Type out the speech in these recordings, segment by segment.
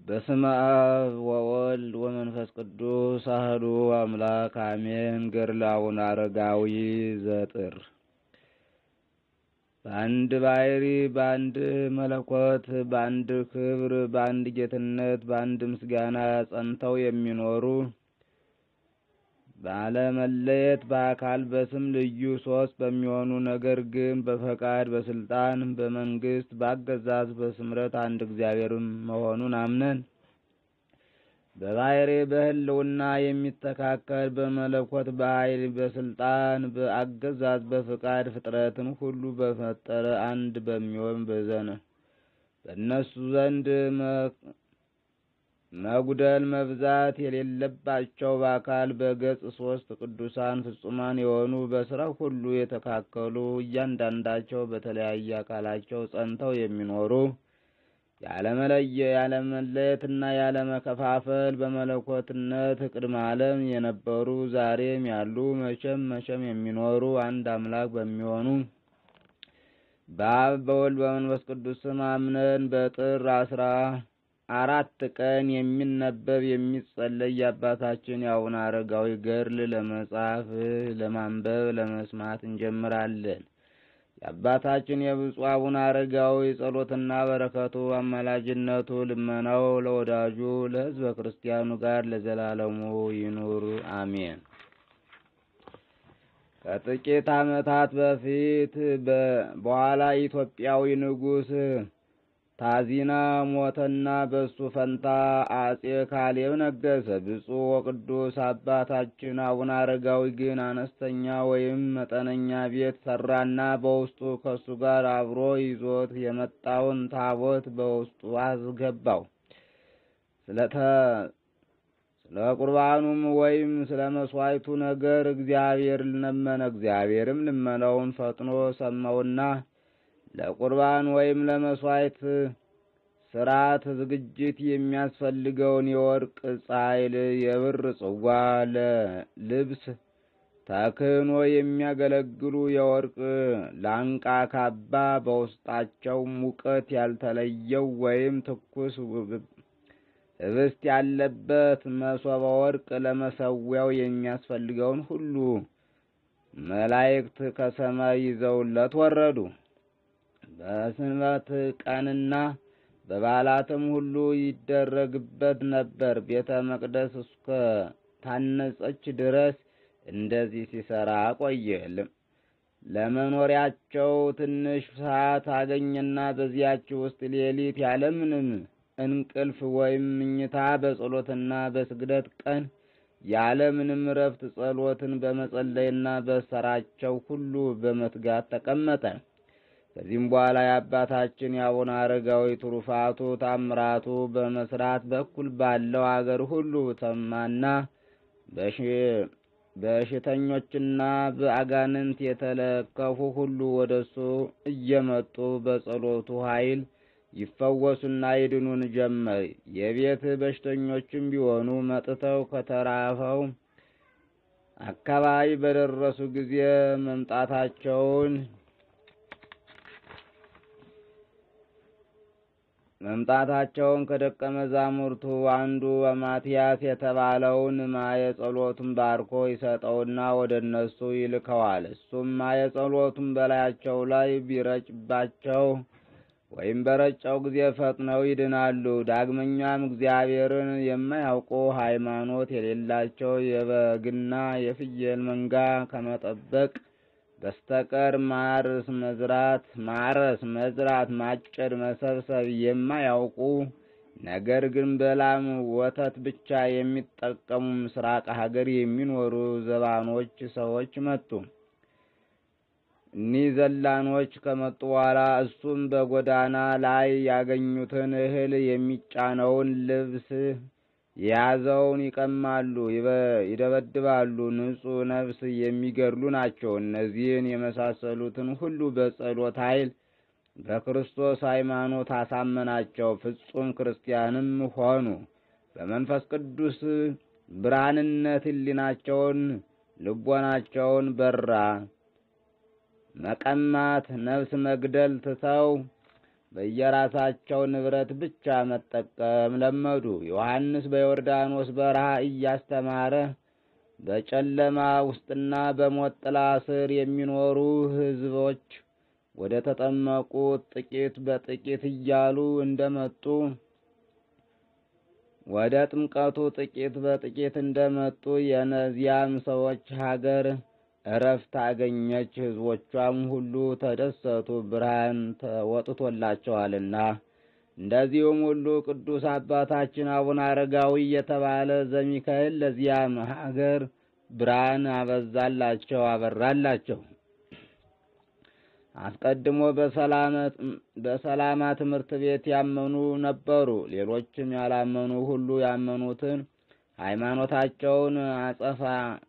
በስመ አብ ወወልድ ወመንፈስ ቅዱስ አህዱ አምላክ አሜን። ገድለ አቡነ አረጋዊ ዘጥር በአንድ ባሕሪ በአንድ መለኮት በአንድ ክብር በአንድ ጌትነት በአንድ ምስጋና ጸንተው የሚኖሩ ባለመለየት በአካል በስም ልዩ ሶስት በሚሆኑ ነገር ግን በፈቃድ በስልጣን በመንግስት በአገዛዝ በስምረት አንድ እግዚአብሔር መሆኑን አምነን በባሕሪ በሕልውና የሚተካከል በመለኮት በኃይል በስልጣን በአገዛዝ በፍቃድ ፍጥረትን ሁሉ በፈጠረ አንድ በሚሆን በዘነ በእነሱ ዘንድ መጉደል መብዛት የሌለባቸው በአካል በገጽ ሶስት ቅዱሳን ፍጹማን የሆኑ በስራ ሁሉ የተካከሉ እያንዳንዳቸው በተለያየ አካላቸው ጸንተው የሚኖሩ ያለመለየ ያለመለየትና ያለመከፋፈል በመለኮትነት ቅድመ ዓለም የነበሩ ዛሬም ያሉ መቼም መቼም የሚኖሩ አንድ አምላክ በሚሆኑ በአብ በወልድ በመንፈስ ቅዱስ ስም አምነን በጥር አስራ አራት ቀን የሚነበብ የሚጸለይ የአባታችን የአቡነ አረጋዊ ገድል ለመጻፍ ለማንበብ ለመስማት እንጀምራለን። የአባታችን የብፁዕ አቡነ አረጋዊ ጸሎትና በረከቱ አማላጅነቱ ልመናው ለወዳጁ ለሕዝበ ክርስቲያኑ ጋር ለዘላለሙ ይኑር አሜን። ከጥቂት ዓመታት በፊት በኋላ ኢትዮጵያዊ ንጉሥ ታዚና ሞተና በሱ ፈንታ አጼ ካሌብ ነገሰ። ብፁዕ ወቅዱስ አባታችን አቡነ አረጋዊ ግን አነስተኛ ወይም መጠነኛ ቤት ሰራና በውስጡ ከሱ ጋር አብሮ ይዞት የመጣውን ታቦት በውስጡ አስገባው። ስለተ ስለ ቁርባኑም ወይም ስለ መስዋዕቱ ነገር እግዚአብሔር ለመነ። እግዚአብሔርም ልመናውን ፈጥኖ ሰማውና ለቁርባን ወይም ለመስዋዕት ስርዓት ዝግጅት የሚያስፈልገውን የወርቅ ጻይል፣ የብር ጽዋ፣ ለልብስ ተክህኖ የሚያገለግሉ የወርቅ ላንቃ ካባ፣ በውስጣቸው ሙቀት ያልተለየው ወይም ትኩስ ህብስት ያለበት መሶበ ወርቅ፣ ለመሰዊያው የሚያስፈልገውን ሁሉ መላእክት ከሰማይ ይዘውለት ወረዱ። በሰንበት ቀንና በበዓላትም ሁሉ ይደረግበት ነበር። ቤተ መቅደስ እስከ ታነጸች ድረስ እንደዚህ ሲሰራ ቆየ። ለመኖሪያቸው ትንሽ ሰዓት አገኘና በዚያች ውስጥ ሌሊት ያለምንም እንቅልፍ ወይም ምኝታ በጸሎትና በስግደት ቀን ያለምንም እረፍት ጸሎትን በመጸለይና በሰራቸው ሁሉ በመትጋት ተቀመጠ። ከዚህም በኋላ የአባታችን የአቡነ አረጋዊ ትሩፋቱ ታምራቱ በመስራት በኩል ባለው አገር ሁሉ ተማና በሽተኞችና በአጋንንት የተለከፉ ሁሉ ወደሱ እየመጡ በጸሎቱ ኃይል ይፈወሱና ይድኑን ጀመር። የቤት በሽተኞችም ቢሆኑ መጥተው ከተራፈው አካባቢ በደረሱ ጊዜ መምጣታቸውን መምጣታቸውን ከደቀ መዛሙርቱ አንዱ ማትያስ የተባለውን ማየ ጸሎቱን ባርኮ ይሰጠውና ወደ እነሱ ይልከዋል። እሱም ማየ ጸሎቱን በላያቸው ላይ ቢረጭባቸው ወይም በረጨው ጊዜ ፈጥነው ይድናሉ። ዳግመኛም እግዚአብሔርን የማያውቁ ሃይማኖት የሌላቸው የበግና የፍየል መንጋ ከመጠበቅ በስተቀር ማርስ መዝራት ማረስ መዝራት ማጨድ መሰብሰብ የማያውቁ ነገር ግን በላም ወተት ብቻ የሚጠቀሙ ምስራቅ ሀገር የሚኖሩ ዘባኖች ሰዎች መጡ። እኒህ ዘላኖች ከመጡ በኋላ እሱም በጎዳና ላይ ያገኙትን እህል የሚጫነውን ልብስ የያዘውን ይቀማሉ፣ ይደበድባሉ። ንጹሕ ነፍስ የሚገድሉ ናቸው። እነዚህን የመሳሰሉትን ሁሉ በጸሎት ኃይል በክርስቶስ ሃይማኖት አሳመናቸው። ፍጹም ክርስቲያንም ሆኑ። በመንፈስ ቅዱስ ብርሃንነት ሕሊናቸውን ልቦናቸውን በራ። መቀማት፣ ነፍስ መግደል ትተው በየራሳቸው ንብረት ብቻ መጠቀም ለመዱ። ዮሐንስ በዮርዳኖስ በረሃ እያስተማረ በጨለማ ውስጥና በሞት ጥላ ስር የሚኖሩ ሕዝቦች ወደ ተጠመቁት ጥቂት በጥቂት እያሉ እንደመጡ ወደ ጥምቀቱ ጥቂት በጥቂት እንደመጡ የእነዚያም ሰዎች ሀገር እረፍት አገኘች። ሕዝቦቿም ሁሉ ተደሰቱ፣ ብርሃን ተወጥቶላቸዋልና። እንደዚሁም ሁሉ ቅዱስ አባታችን አቡነ አረጋዊ የተባለ ዘሚካኤል ለዚያም ሀገር ብርሃን አበዛላቸው አበራላቸው። አስቀድሞ በሰላማ ትምህርት ቤት ያመኑ ነበሩ። ሌሎችም ያላመኑ ሁሉ ያመኑትን ሃይማኖታቸውን አጸፋ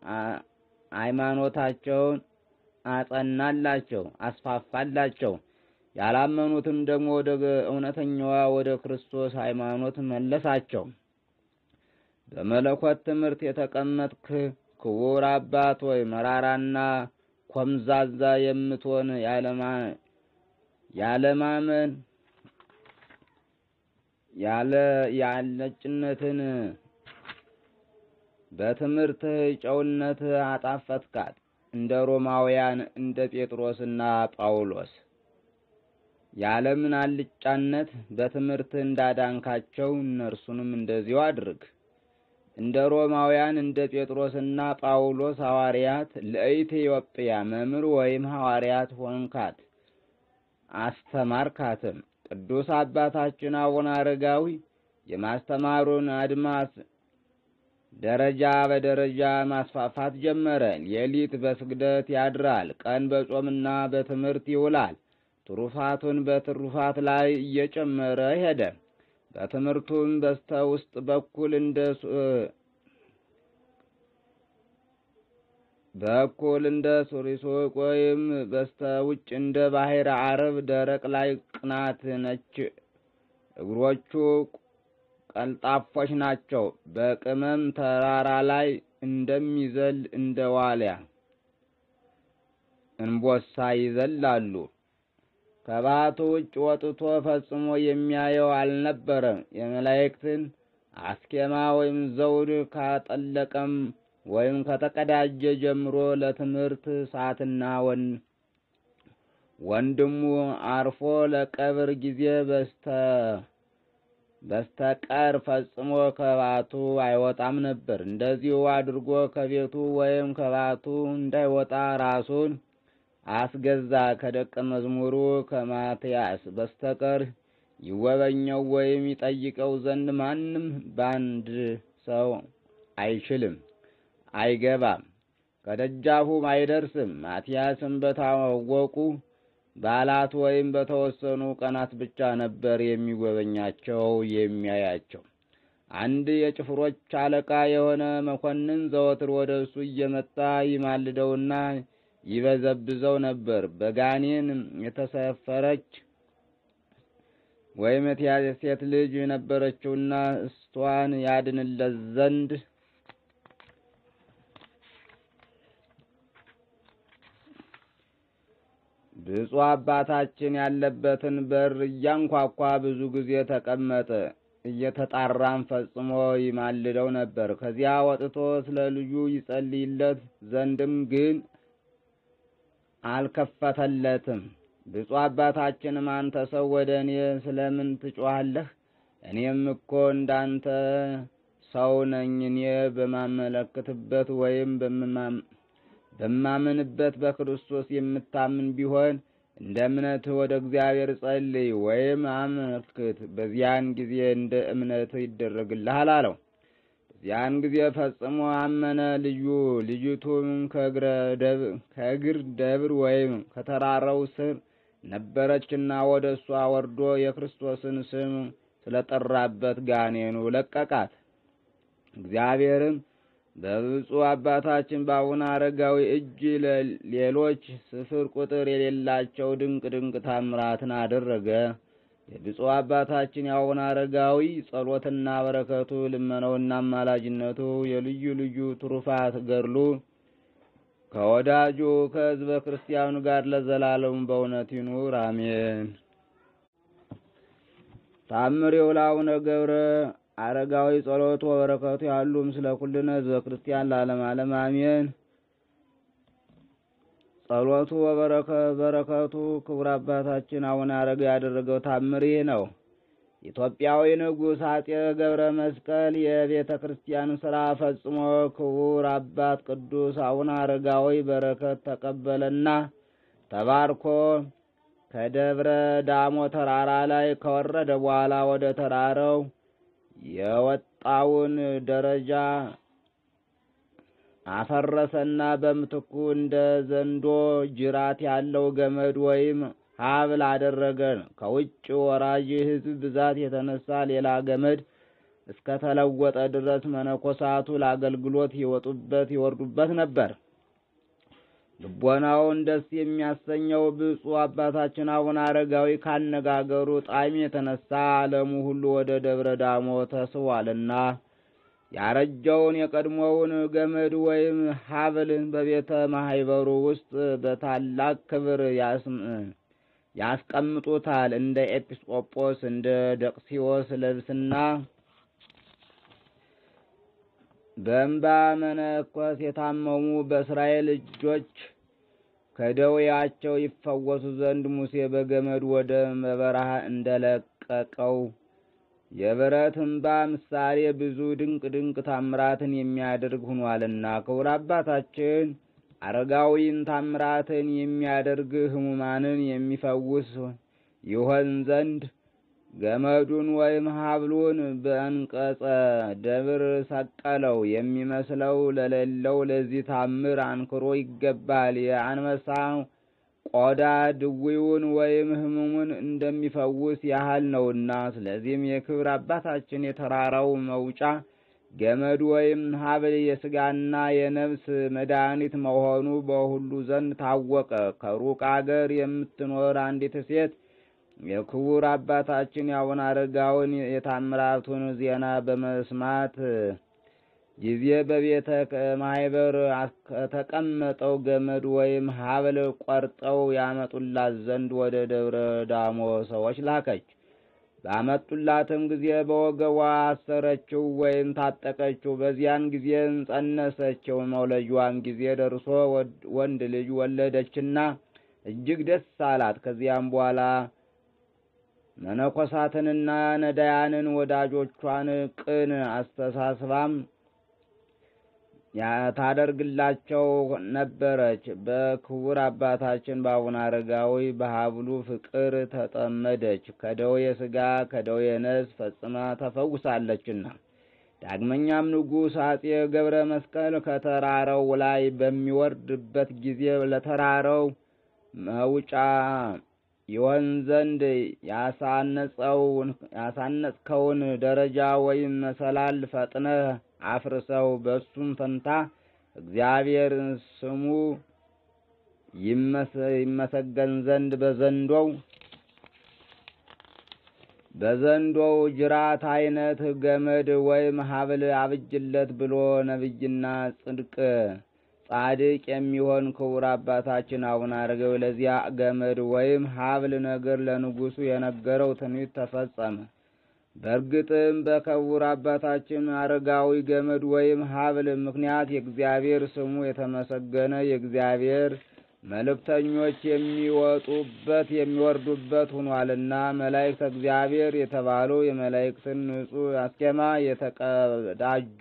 ሃይማኖታቸውን አጸናላቸው፣ አስፋፋላቸው። ያላመኑትም ደግሞ ወደ እውነተኛዋ ወደ ክርስቶስ ሃይማኖት መለሳቸው። በመለኮት ትምህርት የተቀመጥክ ክቡር አባት ወይ መራራና ኮምዛዛ የምትሆን ያለማመን ያለ ያለጭነትን በትምህርትህ ጨውነት አጣፈትካት እንደ ሮማውያን እንደ ጴጥሮስና ጳውሎስ የዓለምን አልጫነት በትምህርትህ እንዳዳንካቸው እነርሱንም እንደዚሁ አድርግ። እንደ ሮማውያን እንደ ጴጥሮስና ጳውሎስ ሐዋርያት ለኢትዮጵያ መምህር ወይም ሐዋርያት ሆንካት፣ አስተማርካትም። ቅዱስ አባታችን አቡነ አረጋዊ የማስተማሩን አድማስ ደረጃ በደረጃ ማስፋፋት ጀመረ። ሌሊት በስግደት ያድራል፣ ቀን በጾምና በትምህርት ይውላል። ትሩፋቱን በትሩፋት ላይ እየጨመረ ሄደ። በትምህርቱም በስተ ውስጥ በኩል እንደ በኩል እንደ ሱሪሱቅ ወይም በስተ ውጭ እንደ ባሕር አረብ ደረቅ ላይ ቅናት ነች። እግሮቹ ቀልጣፎች ናቸው። በቅመም ተራራ ላይ እንደሚዘል እንደ ዋልያ እንቦሳ ይዘላሉ። ከባቱ ውጭ ወጥቶ ፈጽሞ የሚያየው አልነበረም። የመላእክትን አስኬማ ወይም ዘውድ ካጠለቀም ወይም ከተቀዳጀ ጀምሮ ለትምህርት ሰዓትና ወን ወንድሙ አርፎ ለቀብር ጊዜ በስተ በስተቀር ፈጽሞ ከባቱ አይወጣም ነበር። እንደዚሁ አድርጎ ከቤቱ ወይም ከባቱ እንዳይወጣ ራሱን አስገዛ። ከደቀ መዝሙሩ ከማትያስ በስተቀር ይወበኘው ወይም ይጠይቀው ዘንድ ማንም በአንድ ሰው አይችልም፣ አይገባም፣ ከደጃፉም አይደርስም። ማትያስም በታወቁ በዓላት ወይም በተወሰኑ ቀናት ብቻ ነበር የሚጎበኛቸው የሚያያቸው። አንድ የጭፍሮች አለቃ የሆነ መኮንን ዘወትር ወደ እሱ እየመጣ ይማልደውና ይበዘብዘው ነበር። በጋኔን የተሰፈረች ወይም የተያዘ ሴት ልጅ ነበረችውና እስቷን ያድንለት ዘንድ ብፁዕ አባታችን ያለበትን በር እያንኳኳ ብዙ ጊዜ ተቀመጠ። እየተጣራም ፈጽሞ ይማልደው ነበር። ከዚያ ወጥቶ ስለ ልጁ ይጸልይለት ዘንድም ግን አልከፈተለትም። ብፁዕ አባታችንም አንተ ሰው ወደ እኔ ስለምን ትጮኻለህ? እኔም እኮ እንዳንተ ሰው ነኝ። እኔ በማመለክትበት ወይም በማምንበት በክርስቶስ የምታምን ቢሆን እንደ እምነትህ ወደ እግዚአብሔር ጸልይ ወይም አመልክት፣ በዚያን ጊዜ እንደ እምነትህ ይደረግልሃል አለው። ያን ጊዜ ፈጽሞ አመነ። ልዩ ልጅቱም ከእግር ደብር ወይም ከተራራው ስር ነበረችና ወደ እሷ ወርዶ የክርስቶስን ስም ስለጠራበት ጋኔኑ ለቀቃት። እግዚአብሔርም በብፁዕ አባታችን በአቡነ አረጋዊ እጅ ሌሎች ስፍር ቁጥር የሌላቸው ድንቅ ድንቅ ታምራትን አደረገ። የብፁዕ አባታችን የአቡነ አረጋዊ ጸሎትና በረከቱ ልመናውና አማላጅነቱ የልዩ ልዩ ትሩፋት ገድሉ ከወዳጁ ከሕዝበ ክርስቲያኑ ጋር ለዘላለሙ በእውነት ይኑር አሜን። ታምር የውላውነ ገብረ አረጋዊ ጸሎቱ ወበረከቱ ያሉ ምስለ ኩልነ ህዝበ ክርስቲያን ለዓለም ዓለም አሜን። ጸሎቱ በረከቱ ክቡር አባታችን አቡነ አረጋዊ ያደረገው ታምር ይህ ነው። ኢትዮጵያዊ ንጉሥ አጼ ገብረ መስቀል የቤተ ክርስቲያን ሥራ ፈጽሞ ክቡር አባት ቅዱስ አቡነ አረጋዊ በረከት ተቀበለና ተባርኮ ከደብረ ዳሞ ተራራ ላይ ከወረደ በኋላ ወደ ተራራው የወጣውን ደረጃ አፈረሰና በምትኩ እንደ ዘንዶ ጅራት ያለው ገመድ ወይም ሀብል አደረገ። ከውጭ ወራጅ ሕዝብ ብዛት የተነሳ ሌላ ገመድ እስከ ተለወጠ ድረስ መነኮሳቱ ለአገልግሎት ይወጡበት ይወርዱበት ነበር። ልቦናውን ደስ የሚያሰኘው ብፁዕ አባታችን አቡነ አረጋዊ ካነጋገሩ ጣዕም የተነሳ ዓለሙ ሁሉ ወደ ደብረ ዳሞ ተስቧልና ያረጀውን የቀድሞውን ገመድ ወይም ሀብል በቤተ ማህበሩ ውስጥ በታላቅ ክብር ያስቀምጡታል። እንደ ኤጲስቆጶስ እንደ ደቅሲዎስ ልብስና በእንባ መነኮስ የታመሙ በእስራኤል እጆች ከደዌያቸው ይፈወሱ ዘንድ ሙሴ በገመድ ወደ በረሃ እንደለቀቀው የብረት እንባ ምሳሌ ብዙ ድንቅ ድንቅ ታምራትን የሚያደርግ ሆኗልና ክቡር አባታችን አረጋዊን ታምራትን የሚያደርግ ሕሙማንን የሚፈውስ ይሆን ዘንድ ገመዱን ወይም ሀብሉን በእንቀጸ ደብር ሰቀለው። የሚመስለው ለሌለው ለዚህ ታምር አንክሮ ይገባል። የአንበሳ ቆዳ ድዊውን ወይም ሕሙሙን እንደሚፈውስ ያህል ነውና። ስለዚህም የክብር አባታችን የተራራው መውጫ ገመድ ወይም ሀብል የሥጋና የነፍስ መድኃኒት መሆኑ በሁሉ ዘንድ ታወቀ። ከሩቅ አገር የምትኖር አንዲት ሴት የክቡር አባታችን የአቡነ አረጋዊን የታምራቱን ዜና በመስማት ጊዜ በቤተ ማህበር ከተቀመጠው ገመድ ወይም ሀብል ቆርጠው ያመጡላት ዘንድ ወደ ደብረ ዳሞ ሰዎች ላከች። ባመጡላትም ጊዜ በወገቧ አሰረችው ወይም ታጠቀችው። በዚያን ጊዜም ጸነሰችው። መውለጇም ጊዜ ደርሶ ወንድ ልጅ ወለደችና እጅግ ደስ አላት። ከዚያም በኋላ መነኮሳትንና ነዳያንን ወዳጆቿን ቅን አስተሳስባም ታደርግላቸው ነበረች። በክቡር አባታችን በአቡነ አረጋዊ በሀብሉ ፍቅር ተጠመደች። ከደዌ ሥጋ ከደዌ ነፍስ ፈጽማ ተፈውሳለችና። ዳግመኛም ንጉሥ አጼ ገብረ መስቀል ከተራራው ላይ በሚወርድበት ጊዜ ለተራራው መውጫ ይሆን ዘንድ ያሳነጽከውን ደረጃ ወይም መሰላል ፈጥነህ አፍርሰው፣ በሱም ፈንታ እግዚአብሔር ስሙ ይመሰገን ዘንድ በዘንዶው በዘንዶው ጅራት አይነት ገመድ ወይም ሀብል አብጅለት ብሎ ነቢይና ጽድቅ ጻድቅ የሚሆን ክቡር አባታችን አቡነ አረጋዊ ለዚያ ገመድ ወይም ሀብል ነገር ለንጉሡ የነገረው ትንቢት ተፈጸመ። በእርግጥም በክቡር አባታችን አረጋዊ ገመድ ወይም ሀብል ምክንያት የእግዚአብሔር ስሙ የተመሰገነ የእግዚአብሔር መልእክተኞች የሚወጡበት የሚወርዱበት ሆኗልና መላእክተ እግዚአብሔር የተባሉ የመላእክትን ንጹሕ አስኬማ የተቀዳጁ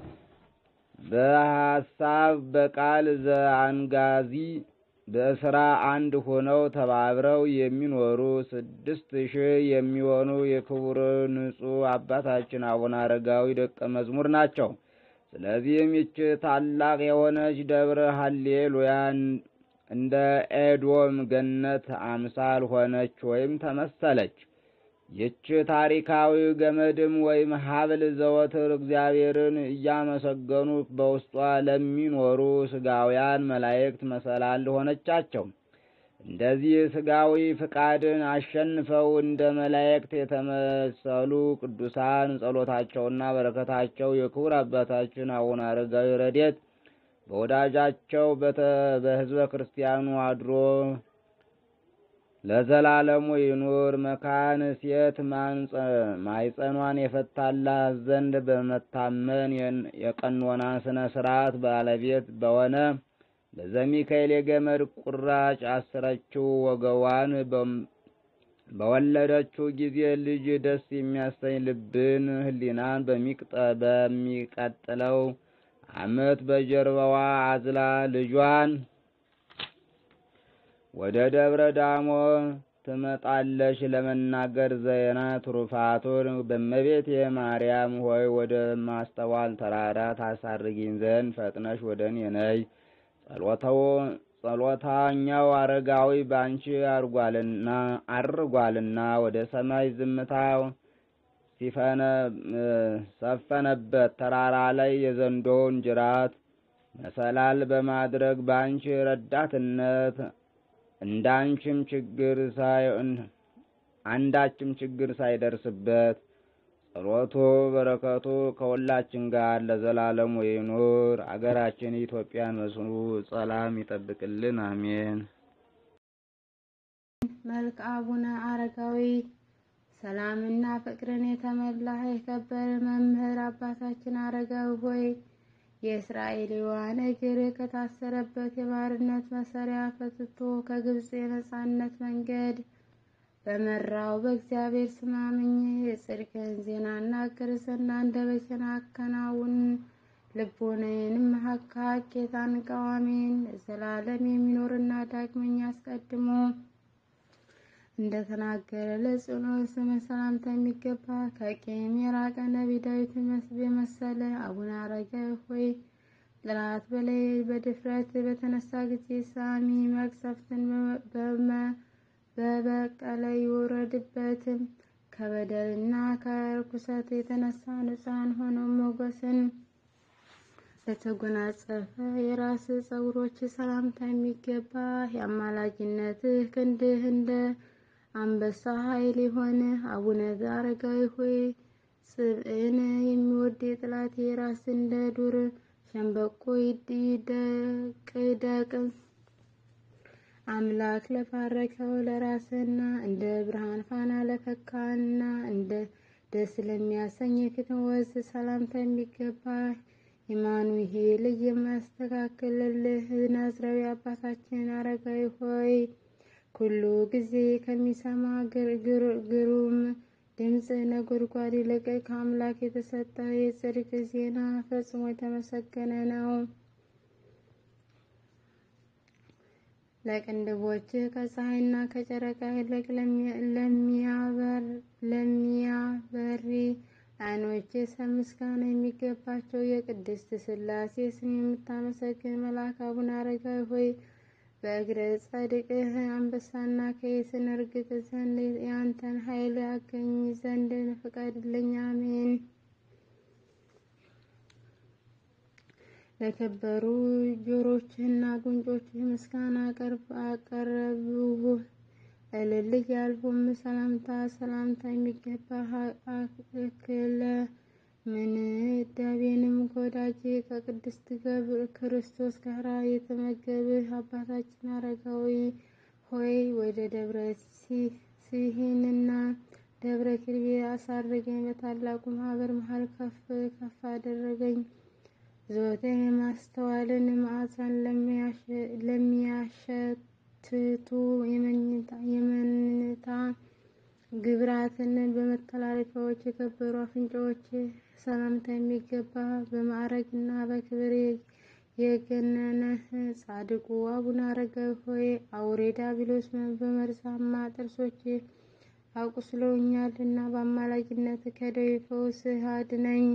በሐሳብ በቃል ዘአንጋዚ በስራ አንድ ሆነው ተባብረው የሚኖሩ ስድስት ሺህ የሚሆኑ የክቡር ንጹሕ አባታችን አቡነ አረጋዊ ደቀ መዝሙር ናቸው። ስለዚህም ይች ታላቅ የሆነች ደብረ ሀሌሉያን እንደ ኤዶም ገነት አምሳል ሆነች ወይም ተመሰለች። ይች ታሪካዊ ገመድም ወይም ሀብል ዘወትር እግዚአብሔርን እያመሰገኑ በውስጧ ለሚኖሩ ስጋውያን መላእክት መሰላል ሆነቻቸው። እንደዚህ ስጋዊ ፍቃድን አሸንፈው እንደ መላእክት የተመሰሉ ቅዱሳን ጸሎታቸውና በረከታቸው የክቡር አባታችን አቡነ አረጋዊ ረድኤት በወዳጃቸው በሕዝበ ክርስቲያኑ አድሮ ለዘላለሙ ይኑር። መካን ሴት ማይጸኗን የፈታላት ዘንድ በመታመን የቀኖና ስነ ስርዓት ባለቤት በሆነ በዘሚካኤል የገመድ ቁራጭ አስረችው። ወገቧን በወለደችው ጊዜ ልጅ ደስ የሚያሰኝ ልብን፣ ሕሊናን በሚቀጥለው ዓመት በጀርባዋ አዝላ ልጇን ወደ ደብረ ዳሞ ትመጣለች። ለመናገር ዜና ትሩፋቱን በእመቤቴ ማርያም ሆይ ወደ ማስተዋል ተራራ ታሳርጊኝ ዘንድ ፈጥነሽ ወደ እኔ ነይ። ጸሎታኛው አረጋዊ ባንቺ አርጓልና አርጓልና ወደ ሰማይ ዝምታው ሰፈነበት ተራራ ላይ የዘንዶውን ጅራት መሰላል በማድረግ ባንቺ ረዳትነት እንዳንቺም ችግር ሳይ አንዳችም ችግር ሳይደርስበት ጸሎቱ በረከቱ ከሁላችን ጋር ለዘላለሙ ይኑር። አገራችን ኢትዮጵያን መስሉ ሰላም ይጠብቅልን፣ አሜን። መልክ አቡነ አረጋዊ ሰላምና ፍቅርን የተመላህ የከበረ መምህር አባታችን አረጋዊ ሆይ የእስራኤላውያን እግር ከታሰረበት የባርነት መሰሪያ ፈትቶ ከግብፅ የነጻነት መንገድ በመራው በእግዚአብሔር ስም አምኜ የጽድቅን ዜና እናገር ዘንድ አንደበቴን አከናውን ልቦናዬንም ሀቅ ሀቄታን ቃዋሜን ዘላለም የሚኖርና ዳግመኛ አስቀድሞ እንደተናገረ ለጽኑ ስም ሰላምታ የሚገባ ከቂም የራቀ ነቢይ ዳዊት የመሰለ አቡነ አረጋዊ ሆይ ጥላት በላይ በድፍረት በተነሳ ጊዜ ሳሚ መቅሰፍትን በበቀለ ይውረድበትም ከበደልና ከርኩሰት የተነሳ ንጹሐን ሆነው ሞገስን ለተጎናጸፈ የራስ ጸጉሮች ሰላምታ የሚገባ የአማላጅነትህ ክንድህ እንደ አንበሳ ኃይል የሆነ አቡነ አረጋዊ ሆይ ጽብዕን የሚወድ የጥላት የራስ እንደ ዱር ሸንበቆ ይደቅደቅ አምላክ ለባረከው ለራስና እንደ ብርሃን ፋና ለፈካና እንደ ደስ ለሚያሰኝ የፊት ወዝ ሰላምታ የሚገባ ኢማኑኤል የሚያስተካክልልህ ናዝራዊ አባታችን አረጋዊ ሆይ ኩሉ ጊዜ ከሚሰማ ግሩም ድምፅ ነጎድጓድ ይልቅ ከአምላክ የተሰጠ የጽድቅ ዜና ፈጽሞ የተመሰገነ ነው። ለቅንድቦች ከፀሐይና ከጨረቃ ይልቅ ለሚያበሪ ዓይኖች ምስጋና የሚገባቸው የቅድስት ሥላሴ ስም የምታመሰግን መልአክ አቡነ አረጋዊ ሆይ በእግረ ጻድቅህ አንበሳና ከይስን እርግጥ ዘንድ የአንተን ኃይል አገኝ ዘንድ ፍቀድልኝ። አሜን። ለከበሩ ጆሮችህና ጉንጮችህ ምስጋና አቀረብሁ። እልል ያልሁም ሰላምታ ሰላምታ የሚገባ አክለ ምን ዳቤንም ከወዳጄ ከቅድስት ክርስቶስ ጋር የተመገብህ አባታችን አረጋዊ ሆይ ወደ ደብረ ሲሂንና ደብረ ኪርቤ አሳረገኝ። በታላቁ ማህበር መሀል ከፍ ከፍ አደረገኝ። ዘወትር የማስተዋልን ማዕዛን ለሚያሸትቱ የመኝታ ግብራትን በመተላለፊያዎች የከበሩ አፍንጫዎች ሰላምታ የሚገባ በማዕረግና በክብር የገነነህ ጻድቁ አቡነ አረጋዊ ሆይ አውሬ ዲያብሎስ በመርዛማ ጥርሶች አቁስለውኛልና በአማላጅነት ከደዌ ፈውስ አድነኝ።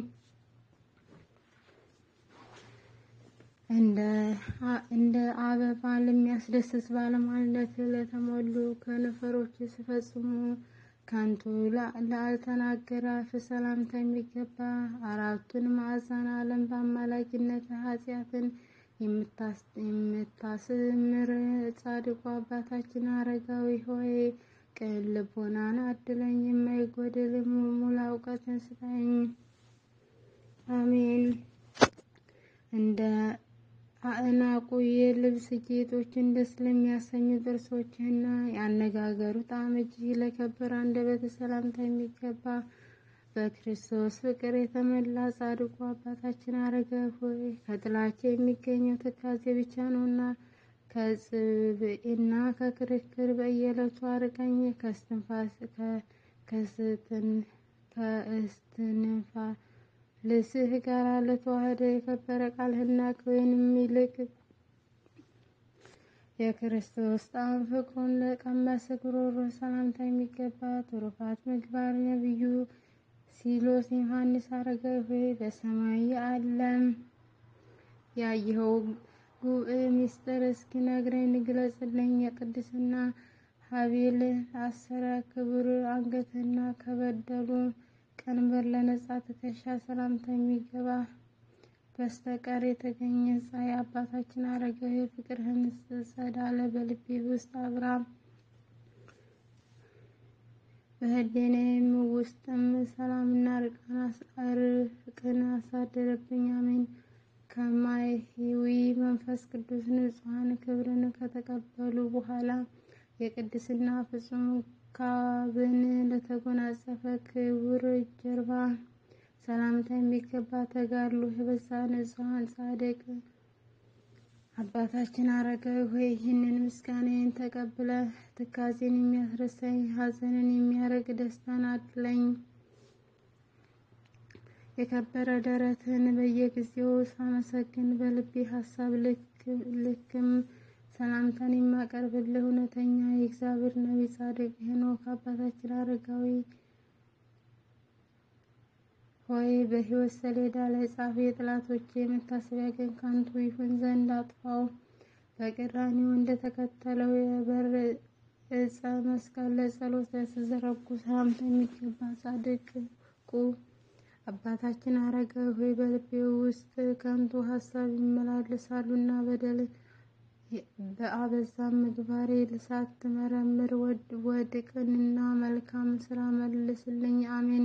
እንደ አበባ ለሚያስደስት ባለሟልነት ለተሞሉ ከንፈሮች ስፈጽሙ ከንቱ ላልተናገረ አፍ ሰላምታ የሚገባ አራቱን ማዕዘን ዓለም በአማላጅነት ኃጢአትን የምታስምር ጻድቁ አባታችን አረጋዊ ሆይ ቅን ልቦናን አድለኝ፣ የማይጎድል ሙሉ እውቀትን ስጠኝ። አሜን። እንደ አእናቁ የልብስ ጌጦችን ደስ ለሚያሰኙ ጥርሶችህና ያነጋገሩ ጣዕም እጅግ ለከበረ አንደበት ሰላምታ የሚገባ በክርስቶስ ፍቅር የተመላ ጻድቁ አባታችን አረጋዊ ሆይ ከጥላቻ የሚገኘው ትካዜ ብቻ ነውና ከጽብዕና ከክርክር በየዕለቱ አርቀኝ። ከስትንፋስ ከስትን ከእስትንፋ ልስህ ጋር ለተዋህደ የከበረ ቃልህና ከወይንም ይልቅ የክርስቶስ ጣዕም ፍቅሩን ለቀመሰ ጉሮሮ ሰላምታ የሚገባ ትሩፋት ምግባር ነቢዩ ሲሎስ ዮሐንስ አረጋዊ ሆይ በሰማይ ዓለም ያየኸው ጉብዕ ምስጢር እስኪነግረኝ ንግለጽልኝ። የቅድስና ሀቤል አሰረ ክቡር አንገትና ከበደሉ ቀንበር ለነጻ ትከሻ ሰላምታ የሚገባ በስተቀር የተገኘ ፀሐይ አባታችን አረጋዊ ፍቅርህን ጸዳለ በልቤ ውስጥ አብራ በህሊናዬም ውስጥም ሰላምና እርቅን አሳደረብኝ። አሜን። ከማይሂዊ መንፈስ ቅዱስ ንጹሐን ክብርን ከተቀበሉ በኋላ የቅድስና ፍጹም ካብን ለተጎናጸፈ ክቡር ጀርባ ሰላምታ የሚገባ ተጋድሎ የበዛ ንጹሐን ጻድቅ አባታችን አረጋዊ ሆይ ይህንን ምስጋናዬን ተቀብለ ትካዜን የሚያስረሳኝ ሐዘንን የሚያረግ ደስታን አድለኝ። የከበረ ደረትን በየጊዜው ሳመሰግን በልቤ ሀሳብ ልክም ሰላምታን የማቀርብልህ እውነተኛ የእግዚአብሔር ነቢይ ጻድቅ ሄኖክ አባታችን አረጋዊ ሆይ በሕይወት ሰሌዳ ላይ ጻፍ። የጠላቶቼ መታሰቢያ ግን ከንቱ ይሁን ዘንድ አጥፋው። በቀራንዮ እንደተከተለው የበር ዕፀ መስቀል ለጸሎት ለተዘረጉ ሰላምታ የሚገባ ጻድቁ አባታችን አረጋዊ ሆይ በልቤ ውስጥ ከንቱ ሀሳብ ይመላለሳሉና በደል በአበዛም ምግባሬ ሳትመረምር ወድቅንና መልካም ስራ መልስልኝ። አሜን።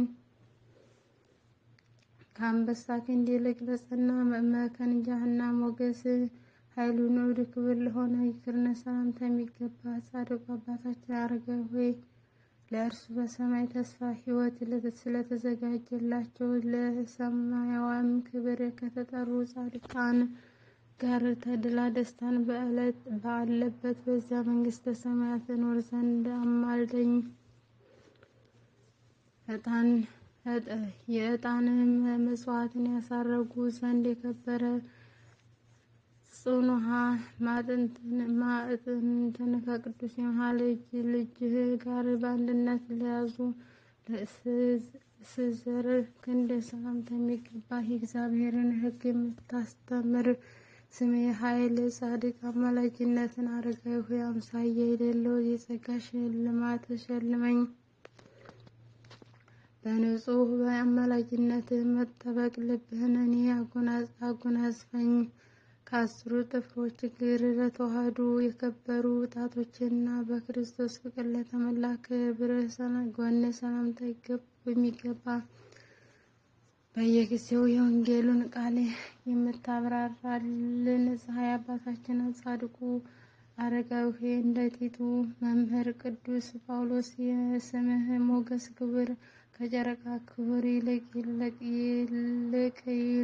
ከአንበሳ ክንድ ይልቅ ለጸና መከንጃህና ሞገስ ኃይሉ ንዑድ ክብር ለሆነ ይቅርነ ሰላምታ የሚገባ ጻድቁ አባታችን አረጋዊ ሆይ ለእርሱ በሰማይ ተስፋ ሕይወት ስለተዘጋጀላቸው ለሰማያዊም ክብር ከተጠሩ ጻድቃን ጋር ተድላ ደስታን በአለበት በዚያ መንግስተ ሰማያት እኖር ዘንድ አማልደኝ። ዕጣን የዕጣንም መስዋዕትን ያሳረጉ ዘንድ የከበረ ጽኑሃ ማዕጥንትን ከቅዱስ የመሃል እጅ ልጅህ ጋር በአንድነት ለያዙ ስዘር ክንድ ሰላምታ የሚገባ የእግዚአብሔርን ሕግ የምታስተምር ስሜ ኃይል ጻድቅ አማላጅነትን አረጋዊ ሆይ አምሳያ የሌለው የጸጋ ሽልማት ሸልመኝ። በንጹህ በአማላጅነት መጠበቅ ልብህን እኔ አጎናጽፈኝ። ከአስሩ ጥፍሮች እግር ለተዋህዱ የከበሩ ጣቶችና በክርስቶስ ፍቅር ለተመላ ክብርህ ጎን ሰላምታ የሚገባ በየጊዜው የወንጌሉን ቃል የምታብራራልን ፀሐይ አባታችን ጻድቁ አረጋዊ ሆይ እንደ ቲቱ መምህር ቅዱስ ጳውሎስ የስምህ ሞገስ ክብር ከጨረቃ ክብር ይልቅ ይልቅ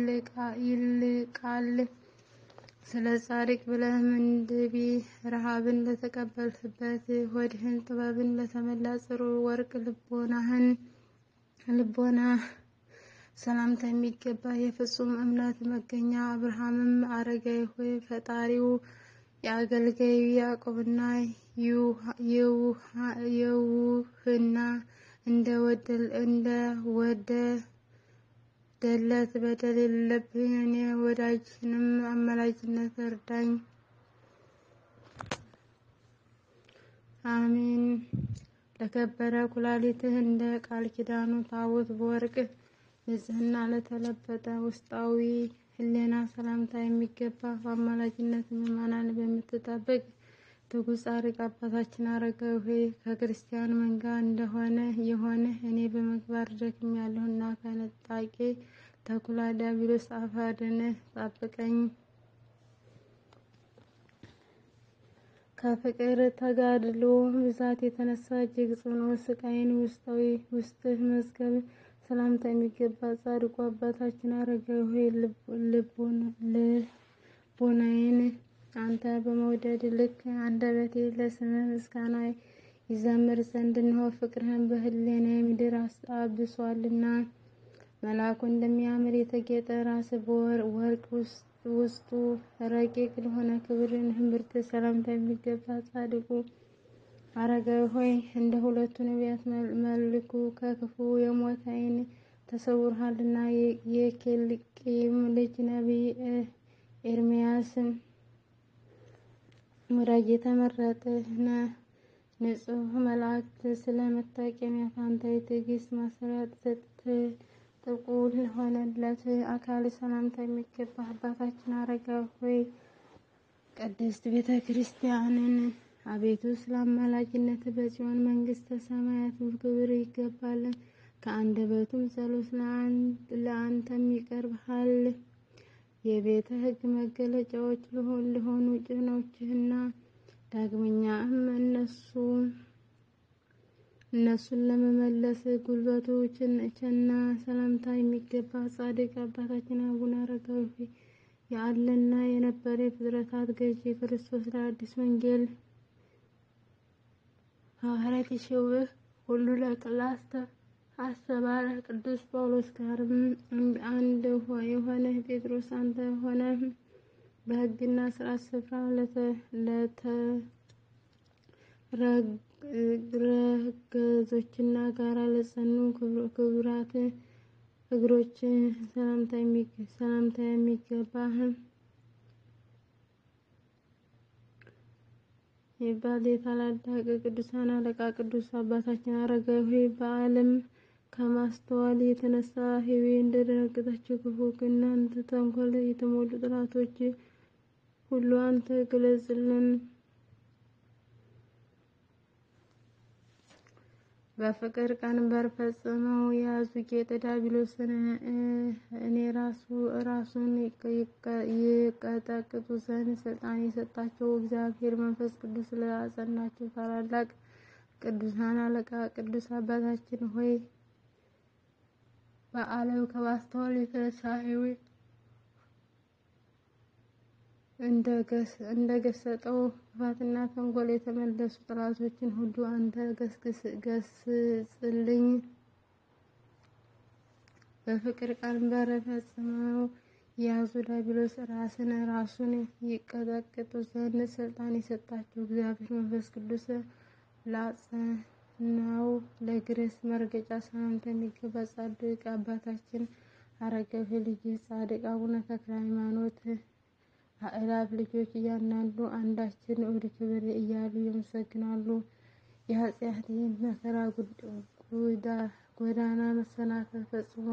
ይልቃል። ስለ ጻድቅ ብለህ ምንድቤ ረሃብን ለተቀበልህበት ሆድህን ጥበብን ለተመላ ጽሩ ወርቅ ልቦናህን ልቦና ሰላምታ የሚገባ የፍጹም እምነት መገኛ አብርሃምም አረጋዊ ሆይ ፈጣሪው የአገልጋዩ ያዕቆብና የውህና እንደ ወደደለት በደል የሌለብኝ እኔ ወዳጅንም አማላጅነት እርዳኝ። አሜን። ለከበረ ኩላሊትህ እንደ ቃል ኪዳኑ ታቦት በወርቅ ንጽሕና ለተለበጠ ውስጣዊ ሕሊና ሰላምታ የሚገባ በአማላጅነት ምዕመናን በምትጠብቅ ትጉህ ጻድቅ አባታችን አረጋዊ ሆይ ከክርስቲያን መንጋ እንደሆነ የሆነ እኔ በምግባር ደክሜያለሁና ከነጣቂ ተኩላ ዲያብሎስ አፍ አድነህ ጠብቀኝ። ከፍቅር ተጋድሎ ብዛት የተነሳ እጅግ ጽኑ ስቃይን ውስጣዊ ውስጥህ መዝገብ ሰላምታ የሚገባ ጻድቁ አባታችን አረጋዊ ሆይ ልቦናዬን አንተ በመውደድ ልክ አንደበቴ ለስምህ ምስጋና ይዘምር ዘንድ እንሆ ፍቅርህን በህሊናዬ ምድር አብሷልና። መልአኩ እንደሚያምር የተጌጠ ራስ በወርቅ ውስጡ ረቂቅ ለሆነ ክብርን ህምርት ሰላምታ የሚገባ ጻድቁ አረጋዊ ሆይ እንደ ሁለቱ ነቢያት መልኩ ከክፉ የሞት ዓይን ተሰውረሃልና። የኬልቂም ልጅ ነቢይ ኤርምያስ ወዳጅ የተመረጥህ ንጹሕ መላእክት ስለ መታቀሚያ ፋንታ የትዕግስት ማሰሪያ ጥብቁ ለሆነለት አካል ሰላምታ የሚገባ አባታችን አረጋዊ ሆይ ቅድስት ቤተ ክርስቲያንን አቤቱ ስለ አማላጅነት በጽዮን መንግስተ ሰማያት ክብር ይገባል። ከአንደበቱም ጸሎት ለአንተም ይቀርብሃል። የቤተ ሕግ መገለጫዎች ለሆኑ ጭኖችህና ዳግመኛም እነሱ እነሱን ለመመለስ ጉልበቱ ችና ሰላምታ የሚገባ ጻድቅ አባታችን አቡነ አረጋዊ ሆይ ያለና የነበረ የፍጥረታት ገዢ ክርስቶስ ለአዲስ ወንጌል ሐዋርያት የሸውህ ሁሉ ለቅላስተ አስተማረ። ቅዱስ ጳውሎስ ጋርም አንድ የሆነ ጴጥሮስ አንተ ሆነ በሕግና ስርዓት ስፍራ ለተረገዞችና ጋራ ለጸኑ ክቡራት እግሮች ሰላምታ የሚገባህ ይባል የታላላቅ ቅዱሳን አለቃ ቅዱስ አባታችን አረጋዊ ሆይ በዓለም ከማስተዋል የተነሳ ህዌ እንደደነገጠችው ክፉ እናንተ ተንኮል የተሞሉ ጥላቶች ሁሉ አንተ ግለጽልን። በፍቅር ቀንበር ፈጽመው የያዙ ጌጥ ዲያብሎስን እኔ ራሱ ራሱን ይቀጠቅጡ ዘንድ ስልጣን የሰጣቸው እግዚአብሔር መንፈስ ቅዱስ ስላጸናቸው ታላላቅ ቅዱሳን አለቃ ቅዱስ አባታችን ሆይ በዓለም ከማስተዋል የተነሳ ህዌ እንደገሰጠው ክፋትና ተንኮል የተመለሱ ጠላቶችን ሁሉ አንተ ገስጽልኝ። በፍቅር ቀንበር ፈጽመው የያዙ ዲያብሎስ ራስን ራሱን ይቀጠቅጡ ዘንድ ስልጣን የሰጣቸው እግዚአብሔር መንፈስ ቅዱስ ላጸናው ለእግርህ መርገጫ ሰላምታ የሚገባ ጻድቅ አባታችን አረጋዊ ልጅ ጻድቅ አቡነ ተክለ ሃይማኖት አእላፍ ልጆች እያንዳንዱ አንዳችን ወደ ክብር እያሉ ያመሰግናሉ። የኃጢአቴን መከራ ጎዳና መሰናከል ፈጽሞ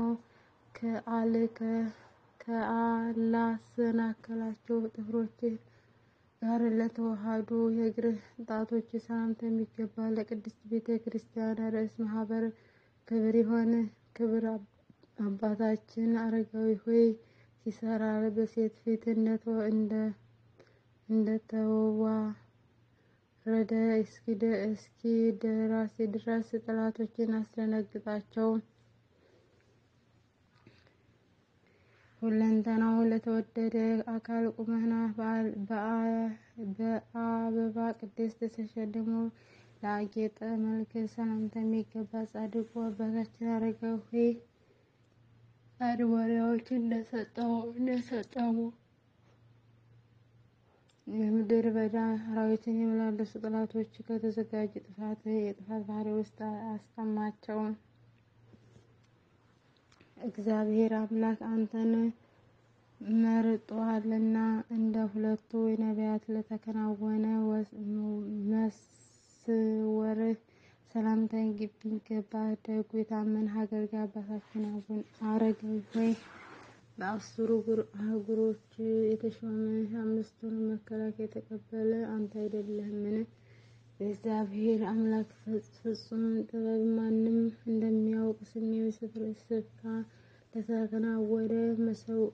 ከአላሰናከላቸው ጥፍሮች ጋር ለተዋሃዱ የእግርህ ጣቶች ሰላምታ የሚገባ ለቅድስት ቤተ ክርስቲያን ርዕስ ማህበር ክብር የሆነ ክብር አባታችን አረጋዊ ሆይ ሲሰራ በሴት ፊት እንደተዋረደ እስኪ ደራሲ ድረስ ጠላቶችን አስደነግጣቸው። ሁለንተናው ለተወደደ አካል ቁመና በአበባ ቅድስት ተሸልሞ ለአጌጠ መልክ ሰላምታ የሚገባ ጻድቁ አባታችን አረጋዊ ሆይ አድባሪያዎች እንደሰጠው እንደሰጠሙ የምድር በዳ አራዊትን የሚመላለሱ ጠላቶች ከተዘጋጀ ጥፋት የጥፋት ባህሪ ውስጥ አስቀማቸው። እግዚአብሔር አምላክ አንተን መርጧልና እንደ ሁለቱ ነቢያት ለተከናወነ መስወርህ ሰላምታ የሚገባ ደጉ የታመነ አገልጋይ አባታችን አቡነ አረጋዊ ሆይ በአስሩ አህጉሮች የተሾመ አምስቱን መከላከያ የተቀበለ አንተ አይደለህምን? የእግዚአብሔር አምላክ ፍጹም ጥበብ ማንም እንደሚያውቅ ስሜው ስፍራ ለተከናወነ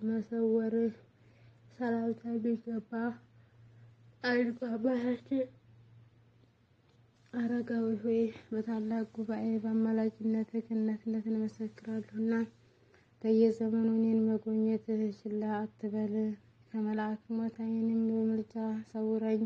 መሰወርህ ሰላምታ የሚገባ ጻድቁ አባታችን አረጋዊ ሆይ በታላቅ ጉባኤ በአማላጅነት ክህነትነት እንመሰክራለሁና በየዘመኑ እኔን መጎብኘት ችላ አትበል። ከመልአክ ሞት ዓይንም በምልጃ ሰውረኝ።